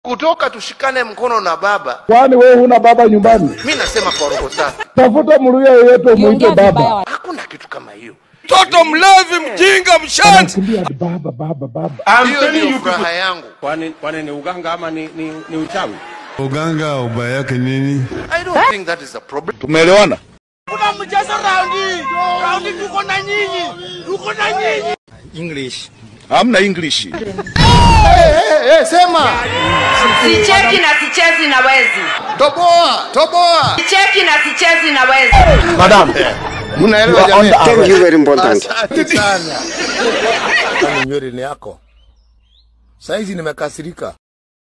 kutoka tushikane mkono na baba. Kwani wewe huna baba nyumbani? Mi nasema kwa roho safi, Tafuta mluya yeyote umuite Ukiongea baba. vibaya hakuna kitu kama hiyo. Mtoto mlevi, mjinga, mshenzi. Anakimbia baba baba baba. Hiyo ndio furaha yangu. Kwani kwani ni uganga ama ni, ni, ni uchawi? Uganga ubaya yake nini? I don't think that is a problem. Tumeelewana? Hamna English. Eh, eh, sema Sicheki na sichezi na wezi. toboa, toboa. Sicheki na sichezi na wezi. Mnaelewa jamii? Thank you very important. Asante sana. nywele ni yako. Saizi nimekasirika.